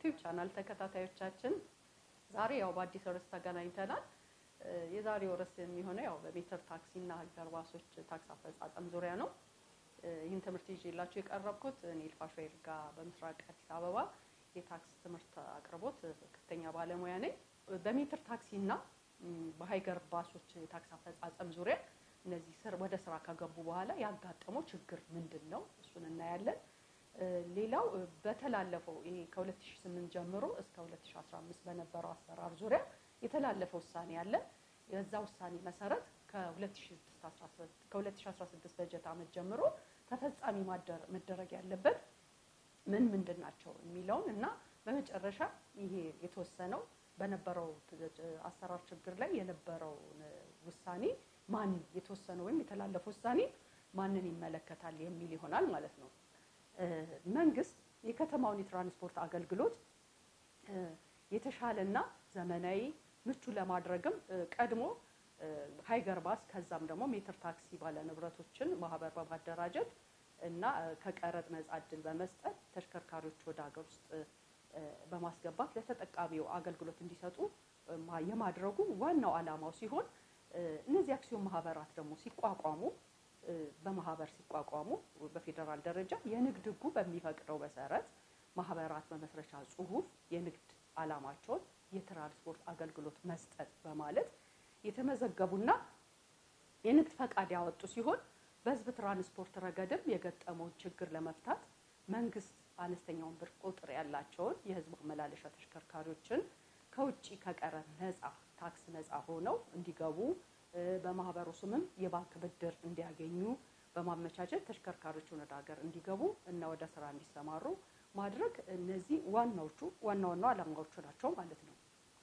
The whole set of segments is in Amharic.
የዩቲዩብ ቻናል ተከታታዮቻችን ዛሬ ያው በአዲስ ርዕስ ተገናኝተናል። የዛሬው ርዕስ የሚሆነው ያው በሜትር ታክሲና ሀገር ባሶች ታክስ አፈጻጸም ዙሪያ ነው። ይህን ትምህርት ይዤላችሁ የቀረብኩት እኔ ልፋሾ ይርጋ በምስራቅ አዲስ አበባ የታክስ ትምህርት አቅርቦት ከፍተኛ ባለሙያ ነኝ። በሜትር ታክሲና በሀይገር ባሶች የታክስ አፈጻጸም ዙሪያ እነዚህ ስር ወደ ስራ ከገቡ በኋላ ያጋጠመው ችግር ምንድን ነው? እሱን እናያለን። ሌላው በተላለፈው ይሄ ከ2008 ጀምሮ እስከ 2015 በነበረው አሰራር ዙሪያ የተላለፈ ውሳኔ አለ። የዛ ውሳኔ መሰረት ከ2016 በጀት ዓመት ጀምሮ ተፈጻሚ መደረግ ያለበት ምን ምንድን ናቸው የሚለውን እና በመጨረሻ ይሄ የተወሰነው በነበረው አሰራር ችግር ላይ የነበረው ውሳኔ ማን የተወሰነው ወይም የተላለፈ ውሳኔ ማንን ይመለከታል የሚል ይሆናል ማለት ነው። መንግስት የከተማውን የትራንስፖርት አገልግሎት የተሻለና ዘመናዊ ምቹ ለማድረግም ቀድሞ ሀይገር ባስ ከዛም ደግሞ ሜትር ታክሲ ባለንብረቶችን ማህበር በማደራጀት እና ከቀረጥ ነጻ እድል በመስጠት ተሽከርካሪዎች ወደ ሀገር ውስጥ በማስገባት ለተጠቃሚው አገልግሎት እንዲሰጡ የማድረጉ ዋናው ዓላማው ሲሆን እነዚህ አክሲዮን ማህበራት ደግሞ ሲቋቋሙ በማህበር ሲቋቋሙ በፌዴራል ደረጃ የንግድ ሕጉ በሚፈቅደው መሰረት ማህበራት መመስረቻ ጽሁፍ የንግድ ዓላማቸውን የትራንስፖርት አገልግሎት መስጠት በማለት የተመዘገቡና የንግድ ፈቃድ ያወጡ ሲሆን በህዝብ ትራንስፖርት ረገድም የገጠመውን ችግር ለመፍታት መንግስት አነስተኛውን ብር ቁጥር ያላቸውን የህዝብ ማመላለሻ ተሽከርካሪዎችን ከውጭ ከቀረጥ ነጻ ታክስ ነጻ ሆነው እንዲገቡ በማህበሩ ስምም የባንክ ብድር እንዲያገኙ በማመቻቸት ተሽከርካሪዎችን ወደ ሀገር እንዲገቡ እና ወደ ስራ እንዲሰማሩ ማድረግ እነዚህ ዋናዎቹ ዋና ዋና ዓላማዎቹ ናቸው ማለት ነው።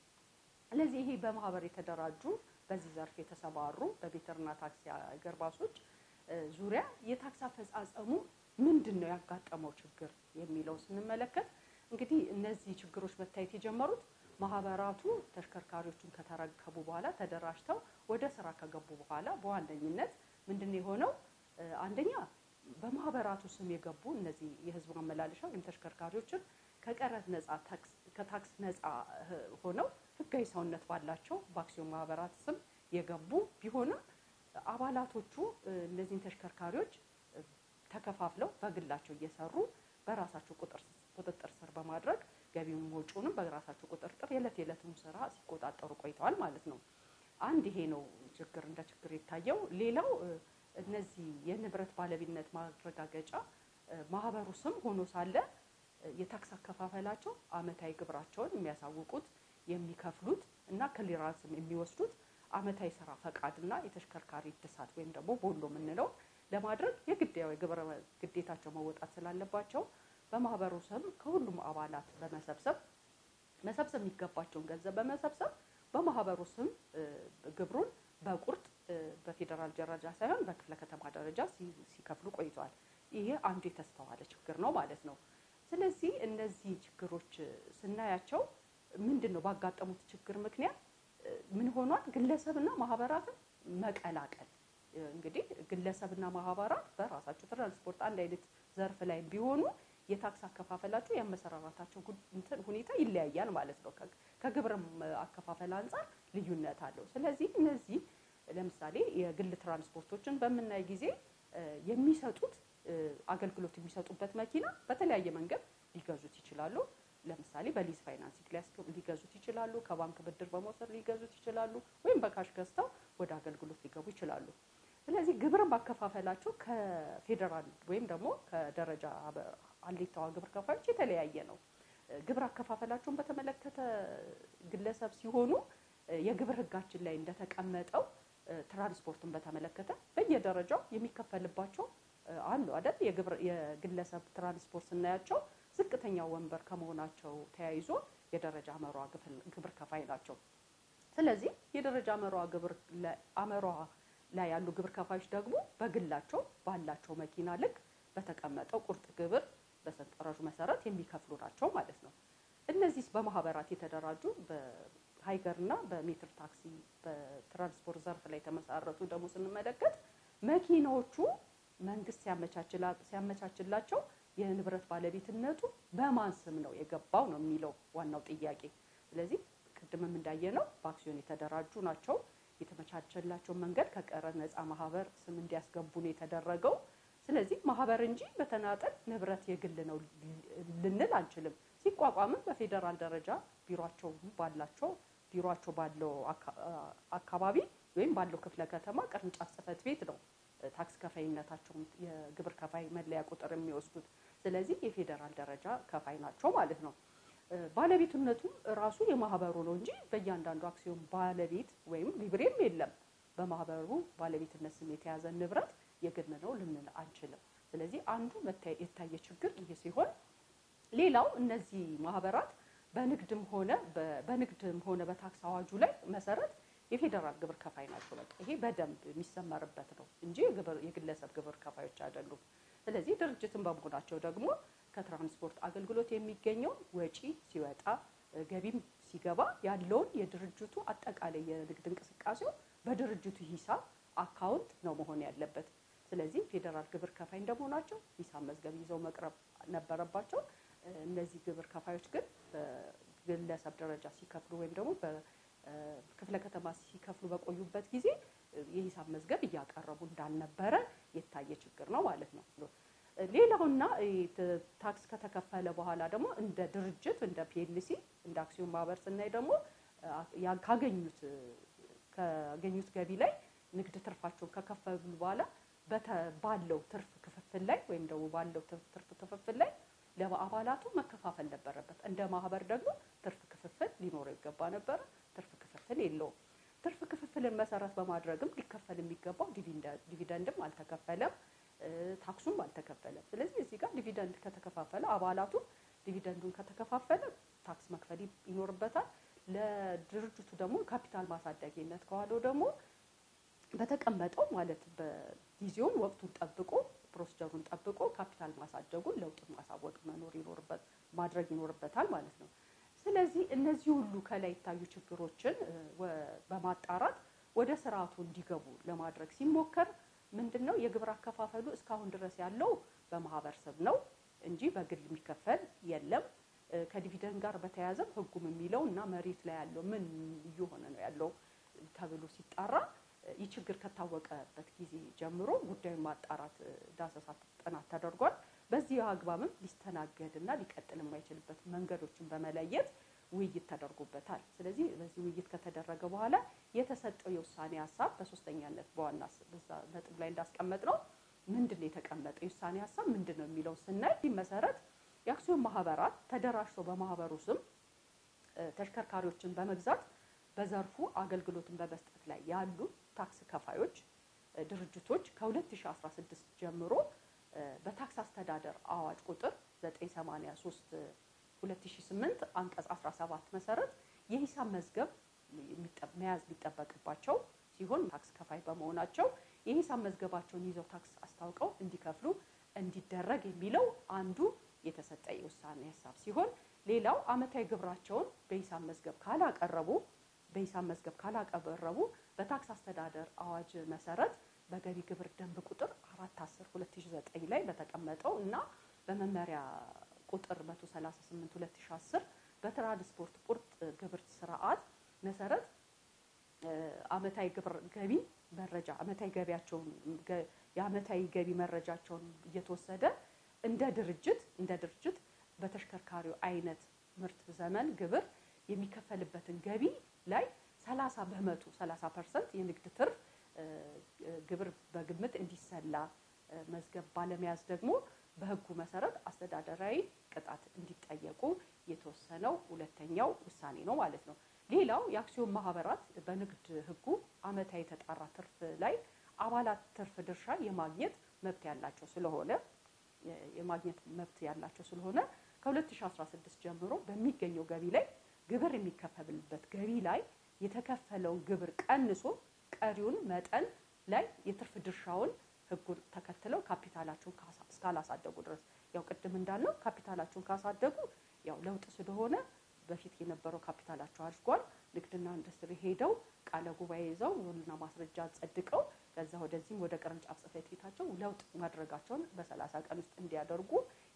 ስለዚህ ይሄ በማህበር የተደራጁ በዚህ ዘርፍ የተሰማሩ በሜትርና ታክሲ ሀገር ባሶች ዙሪያ የታክስ አፈጻጸሙ ምንድን ነው ያጋጠመው ችግር የሚለው ስንመለከት እንግዲህ እነዚህ ችግሮች መታየት የጀመሩት ማህበራቱ ተሽከርካሪዎቹን ከተረከቡ በኋላ ተደራጅተው ወደ ስራ ከገቡ በኋላ በዋነኝነት ምንድን ነው የሆነው? አንደኛ በማህበራቱ ስም የገቡ እነዚህ የህዝብ ማመላለሻ ወይም ተሽከርካሪዎችን ከቀረጥ ነጻ ከታክስ ነጻ ሆነው ህጋዊ ሰውነት ባላቸው በአክሲዮን ማህበራት ስም የገቡ ቢሆንም አባላቶቹ እነዚህን ተሽከርካሪዎች ተከፋፍለው በግላቸው እየሰሩ በራሳቸው ቁጥጥር ስር በማድረግ ገቢውን ወጪውንም በራሳቸው ቁጥጥር የዕለት የዕለቱን ስራ ሲቆጣጠሩ ቆይተዋል ማለት ነው። አንድ ይሄ ነው ችግር እንደ ችግር የታየው። ሌላው እነዚህ የንብረት ባለቤትነት ማረጋገጫ ማህበሩ ስም ሆኖ ሳለ የታክስ አከፋፈላቸው አመታዊ ግብራቸውን የሚያሳውቁት የሚከፍሉት እና ክሊራንስም የሚወስዱት አመታዊ ስራ ፈቃድና የተሽከርካሪ እድሳት ወይም ደግሞ ቦሎ የምንለው ለማድረግ የግድ ያው የግብር ግዴታቸው መወጣት ስላለባቸው በማህበሩ ስም ከሁሉም አባላት በመሰብሰብ መሰብሰብ የሚገባቸውን ገንዘብ በመሰብሰብ በማህበሩ ስም ግብሩን በቁርጥ በፌዴራል ደረጃ ሳይሆን በክፍለ ከተማ ደረጃ ሲከፍሉ ቆይተዋል። ይሄ አንዱ የተስተዋለ ችግር ነው ማለት ነው። ስለዚህ እነዚህ ችግሮች ስናያቸው ምንድን ነው ባጋጠሙት ችግር ምክንያት ምን ሆኗል? ግለሰብና ማህበራትን መቀላቀል እንግዲህ ግለሰብና ማህበራት በራሳቸው ትራንስፖርት አንድ አይነት ዘርፍ ላይ ቢሆኑ የታክስ አከፋፈላቸው የአመሰራራታቸው እንትን ሁኔታ ይለያያል ማለት ነው። ከግብርም አከፋፈል አንጻር ልዩነት አለው። ስለዚህ እነዚህ ለምሳሌ የግል ትራንስፖርቶችን በምናይ ጊዜ የሚሰጡት አገልግሎት የሚሰጡበት መኪና በተለያየ መንገድ ሊገዙት ይችላሉ። ለምሳሌ በሊዝ ፋይናንሲንግ ሊገዙት ይችላሉ። ከባንክ ብድር በመውሰድ ሊገዙት ይችላሉ። ወይም በካሽ ገዝተው ወደ አገልግሎት ሊገቡ ይችላሉ። ስለዚህ ግብርን ማከፋፈላቸው ከፌዴራል ወይም ደግሞ ከደረጃ አሌታዋ ግብር ከፋዮች የተለያየ ነው። ግብር አከፋፈላቸውን በተመለከተ ግለሰብ ሲሆኑ የግብር ሕጋችን ላይ እንደተቀመጠው ትራንስፖርትን በተመለከተ በየደረጃው የሚከፈልባቸው አሉ አይደል? የግለሰብ ትራንስፖርት ስናያቸው ዝቅተኛ ወንበር ከመሆናቸው ተያይዞ የደረጃ አመሯ ግብር ከፋይ ናቸው። ስለዚህ የደረጃ አመሯ ግብር አመሯ ላይ ያሉ ግብር ከፋዮች ደግሞ በግላቸው ባላቸው መኪና ልክ በተቀመጠው ቁርጥ ግብር በሰንጠረዡ መሰረት የሚከፍሉ ናቸው ማለት ነው። እነዚህ በማህበራት የተደራጁ በሀይገር እና በሜትር ታክሲ በትራንስፖርት ዘርፍ ላይ የተመሰረቱ ደግሞ ስንመለከት መኪናዎቹ መንግስት ሲያመቻችላቸው የንብረት ባለቤትነቱ በማን ስም ነው የገባው ነው የሚለው ዋናው ጥያቄ። ስለዚህ ቅድምም እንዳየነው በአክሲዮን የተደራጁ ናቸው። የተመቻቸላቸው መንገድ ከቀረጥ ነፃ ማህበር ስም እንዲያስገቡ ነው የተደረገው። ስለዚህ ማህበር እንጂ በተናጠል ንብረት የግል ነው ልንል አንችልም። ሲቋቋምም በፌዴራል ደረጃ ቢሮቸው ባላቸው ቢሮቸው ባለው አካባቢ ወይም ባለው ክፍለ ከተማ ቅርንጫፍ ጽህፈት ቤት ነው ታክስ ከፋይነታቸውን የግብር ከፋይ መለያ ቁጥር የሚወስዱት። ስለዚህ የፌዴራል ደረጃ ከፋይ ናቸው ማለት ነው። ባለቤትነቱም ራሱ የማህበሩ ነው እንጂ በእያንዳንዱ አክሲዮን ባለቤት ወይም ሊብሬም የለም። በማህበሩ ባለቤትነት ስም የተያዘ ንብረት የግል ነው ልንል አንችልም። ስለዚህ አንዱ የታየ ችግር ይህ ሲሆን፣ ሌላው እነዚህ ማህበራት በንግድም ሆነ በንግድም ሆነ በታክስ አዋጁ ላይ መሰረት የፌዴራል ግብር ከፋይ ናቸው። በቃ ይሄ በደንብ የሚሰመርበት ነው እንጂ የግለሰብ ግብር ከፋዮች አይደሉም። ስለዚህ ድርጅትን በመሆናቸው ደግሞ ከትራንስፖርት አገልግሎት የሚገኘው ወጪ ሲወጣ ገቢም ሲገባ ያለውን የድርጅቱ አጠቃላይ የንግድ እንቅስቃሴው በድርጅቱ ሂሳብ አካውንት ነው መሆን ያለበት። ስለዚህ ፌዴራል ግብር ከፋይ እንደመሆናቸው ሂሳብ መዝገብ ይዘው መቅረብ ነበረባቸው። እነዚህ ግብር ከፋዮች ግን በግለሰብ ደረጃ ሲከፍሉ ወይም ደግሞ በክፍለ ከተማ ሲከፍሉ በቆዩበት ጊዜ የሂሳብ መዝገብ እያቀረቡ እንዳልነበረ የታየ ችግር ነው ማለት ነው። ሌላውና ታክስ ከተከፈለ በኋላ ደግሞ እንደ ድርጅት እንደ ፒኤልሲ እንደ አክሲዮን ማህበር ስናይ ደግሞ ካገኙት ካገኙት ገቢ ላይ ንግድ ትርፋቸውን ከከፈሉ በኋላ ባለው ትርፍ ክፍፍል ላይ ወይም ደግሞ ባለው ትርፍ ክፍፍል ላይ ለአባላቱ መከፋፈል ነበረበት። እንደ ማህበር ደግሞ ትርፍ ክፍፍል ሊኖረው ይገባ ነበረ። ትርፍ ክፍፍል የለውም። ትርፍ ክፍፍልን መሰረት በማድረግም ሊከፈል የሚገባው ዲቪደንድም አልተከፈለም፣ ታክሱም አልተከፈለም። ስለዚህ እዚህ ጋር ዲቪደንድ ከተከፋፈለ አባላቱ ዲቪደንዱን ከተከፋፈለ ታክስ መክፈል ይኖርበታል። ለድርጅቱ ደግሞ ካፒታል ማሳደጊነት ከዋለው ደግሞ በተቀመጠው ማለት በጊዜውን ወቅቱን ጠብቆ ፕሮሲጀሩን ጠብቆ ካፒታል ማሳደጉን ለውጡን ማሳወቅ መኖር ይኖርበት ማድረግ ይኖርበታል ማለት ነው። ስለዚህ እነዚህ ሁሉ ከላይ የታዩ ችግሮችን በማጣራት ወደ ስርዓቱ እንዲገቡ ለማድረግ ሲሞከር ምንድን ነው የግብር አከፋፈሉ እስካሁን ድረስ ያለው በማህበር ስም ነው እንጂ በግል የሚከፈል የለም። ከዲቪደንድ ጋር በተያያዘም ህጉም የሚለው እና መሬት ላይ ያለው ምን እየሆነ ነው ያለው ተብሎ ሲጣራ ይህ ችግር ከታወቀበት ጊዜ ጀምሮ ጉዳዩን ማጣራት ዳሰሳ ጥናት ተደርጓል። በዚህ አግባብም ሊስተናገድ እና ሊቀጥል የማይችልበት መንገዶችን በመለየት ውይይት ተደርጎበታል። ስለዚህ በዚህ ውይይት ከተደረገ በኋላ የተሰጠው የውሳኔ ሀሳብ በሶስተኛነት በዋና ነጥብ ላይ እንዳስቀመጥ ነው ምንድን ነው የተቀመጠው የውሳኔ ሀሳብ ምንድን ነው የሚለው ስናይ ይህ መሰረት የአክሲዮን ማህበራት ተደራጅተው በማህበሩ ስም ተሽከርካሪዎችን በመግዛት በዘርፉ አገልግሎትን በመስጠት ላይ ያሉ ታክስ ከፋዮች ድርጅቶች ከ2016 ጀምሮ በታክስ አስተዳደር አዋጅ ቁጥር 983 2008 አንቀጽ 17 መሰረት የሂሳብ መዝገብ መያዝ ሊጠበቅባቸው ሲሆን ታክስ ከፋይ በመሆናቸው የሂሳብ መዝገባቸውን ይዘው ታክስ አስታውቀው እንዲከፍሉ እንዲደረግ የሚለው አንዱ የተሰጠ የውሳኔ ሀሳብ ሲሆን ሌላው ዓመታዊ ግብራቸውን በሂሳብ መዝገብ ካላቀረቡ በሂሳብ መዝገብ ካላቀረቡ በታክስ አስተዳደር አዋጅ መሰረት በገቢ ግብር ደንብ ቁጥር 410 2009 ላይ በተቀመጠው እና በመመሪያ ቁጥር 138 2010 በትራንስፖርት ቁርጥ ግብር ስርዓት መሰረት ዓመታዊ ግብር ገቢ መረጃ ዓመታዊ ገቢያቸውን የዓመታዊ ገቢ መረጃቸውን እየተወሰደ እንደ ድርጅት እንደ ድርጅት በተሽከርካሪው አይነት ምርት ዘመን ግብር የሚከፈልበትን ገቢ ላይ 30 በመቶ 30 ፐርሰንት የንግድ ትርፍ ግብር በግምት እንዲሰላ መዝገብ ባለመያዝ ደግሞ በሕጉ መሰረት አስተዳደራዊ ቅጣት እንዲጠየቁ የተወሰነው ሁለተኛው ውሳኔ ነው ማለት ነው። ሌላው የአክሲዮን ማህበራት በንግድ ሕጉ ዓመታዊ የተጣራ ትርፍ ላይ አባላት ትርፍ ድርሻ የማግኘት መብት ያላቸው ስለሆነ የማግኘት መብት ያላቸው ስለሆነ ከ2016 ጀምሮ በሚገኘው ገቢ ላይ ግብር የሚከፈልበት ገቢ ላይ የተከፈለውን ግብር ቀንሶ ቀሪውን መጠን ላይ የትርፍ ድርሻውን ህጉን ተከትለው ካፒታላቸውን እስካላሳደጉ ድረስ ያው ቅድም እንዳልነው ካፒታላቸውን ካሳደጉ ያው ለውጥ ስለሆነ በፊት የነበረው ካፒታላቸው አድጓል። ንግድና ኢንዱስትሪ ሄደው ቃለ ጉባኤ ይዘው ውልና ማስረጃ ጸድቀው ከዛ ወደዚህም ወደ ቅርንጫፍ ጽሕፈት ቤታቸው ለውጥ ማድረጋቸውን በሰላሳ ቀን ውስጥ እንዲያደርጉ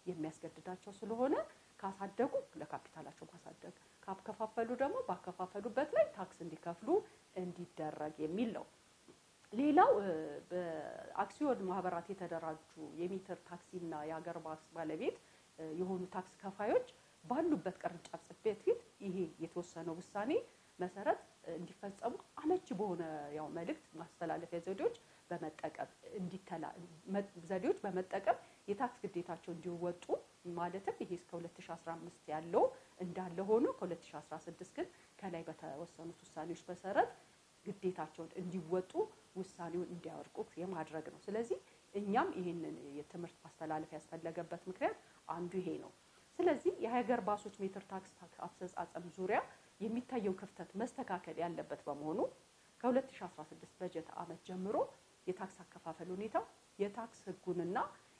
የሚያስገድዳቸው ስለሆነ ካሳደጉ ለካፒታላቸው ማሳደግ ካከፋፈሉ ደግሞ ባከፋፈሉበት ላይ ታክስ እንዲከፍሉ እንዲደረግ የሚል ነው። ሌላው በአክሲዮን ማህበራት የተደራጁ የሜትር ታክሲና የሀገር ባስ ባለቤት የሆኑ ታክስ ከፋዮች ባሉበት ቅርንጫፍ ጽሕፈት ቤት ይሄ የተወሰነው ውሳኔ መሰረት እንዲፈጸሙ አመቺ በሆነ ያው መልእክት ማስተላለፊያ ዘዴዎች በመጠቀም እንዲተላ ዘዴዎች በመጠቀም የታክስ ግዴታቸው እንዲወጡ ማለትም ይሄ እስከ 2015 ያለው እንዳለ ሆኖ ከ2016 ግን ከላይ በተወሰኑት ውሳኔዎች መሰረት ግዴታቸውን እንዲወጡ ውሳኔውን እንዲያወርቁት የማድረግ ነው። ስለዚህ እኛም ይህንን የትምህርት ማስተላለፍ ያስፈለገበት ምክንያት አንዱ ይሄ ነው። ስለዚህ የሀገር ባሶች ሜትር ታክስ አፈጻጸም ዙሪያ የሚታየው ክፍተት መስተካከል ያለበት በመሆኑ ከ2016 በጀት ዓመት ጀምሮ የታክስ አከፋፈል ሁኔታ የታክስ ሕጉንና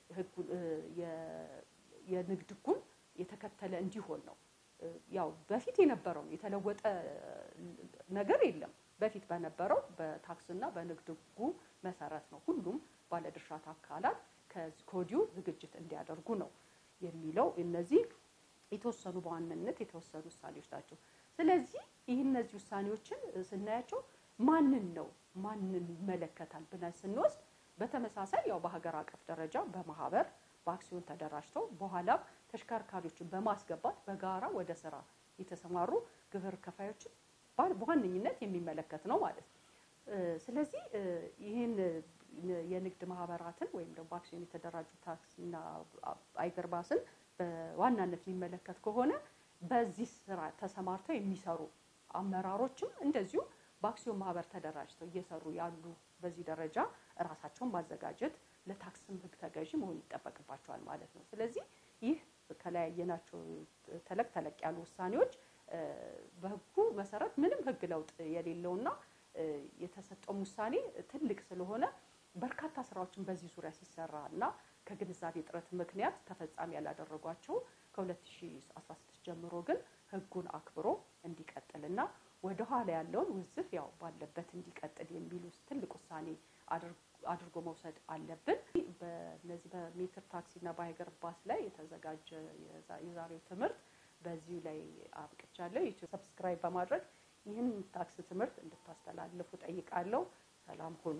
የንግድ ሕጉን የተከተለ እንዲሆን ነው። ያው በፊት የነበረው የተለወጠ ነገር የለም። በፊት በነበረው በታክስና በንግድ ሕጉ መሰረት ነው ሁሉም ባለድርሻ አካላት ከወዲሁ ዝግጅት እንዲያደርጉ ነው የሚለው። እነዚህ የተወሰኑ በዋናነት የተወሰኑ ውሳኔዎች ናቸው። ስለዚህ ይህ እነዚህ ውሳኔዎችን ስናያቸው ማንን ነው ማንን ይመለከታል ብለን ስንወስድ በተመሳሳይ ያው በሀገር አቀፍ ደረጃ በማህበር በአክሲዮን ተደራጅተው በኋላም ተሽከርካሪዎችን በማስገባት በጋራ ወደ ስራ የተሰማሩ ግብር ከፋዮችን በዋነኝነት የሚመለከት ነው ማለት ነው። ስለዚህ ይህን የንግድ ማህበራትን ወይም ደግሞ በአክሲዮን የተደራጁ ታክሲና አይገር ባስን በዋናነት የሚመለከት ከሆነ በዚህ ስራ ተሰማርተው የሚሰሩ አመራሮችም እንደዚሁ በአክሲዮን ማህበር ተደራጅተው እየሰሩ ያሉ በዚህ ደረጃ እራሳቸውን ማዘጋጀት ለታክስም ሕግ ተገዢ መሆን ይጠበቅባቸዋል ማለት ነው። ስለዚህ ይህ ከላይ ያየናቸው ተለቅ ተለቅ ያሉ ውሳኔዎች በሕጉ መሰረት ምንም ሕግ ለውጥ የሌለውና የተሰጠውም ውሳኔ ትልቅ ስለሆነ በርካታ ስራዎችን በዚህ ዙሪያ ሲሰራ እና ከግንዛቤ እጥረት ምክንያት ተፈጻሚ ያላደረጓቸው ከ2016 ጀምሮ ግን ሕጉን አክብሮ እንዲቀጥልና ወደ ኋላ ያለውን ውዝፍ ያው ባለበት እንዲቀጥል የሚሉ ትልቅ ውሳኔ አድርጎ መውሰድ አለብን። በነዚህ በሜትር ታክሲና በሀገር ባስ ላይ የተዘጋጀ የዛሬው ትምህርት በዚሁ ላይ አብቅቻለሁ። ዩቲዩብ ሰብስክራይብ በማድረግ ይህን ታክስ ትምህርት እንድታስተላልፉ ጠይቃለሁ። ሰላም ሁኑ።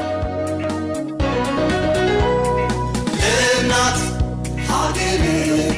እናት ሀገሬ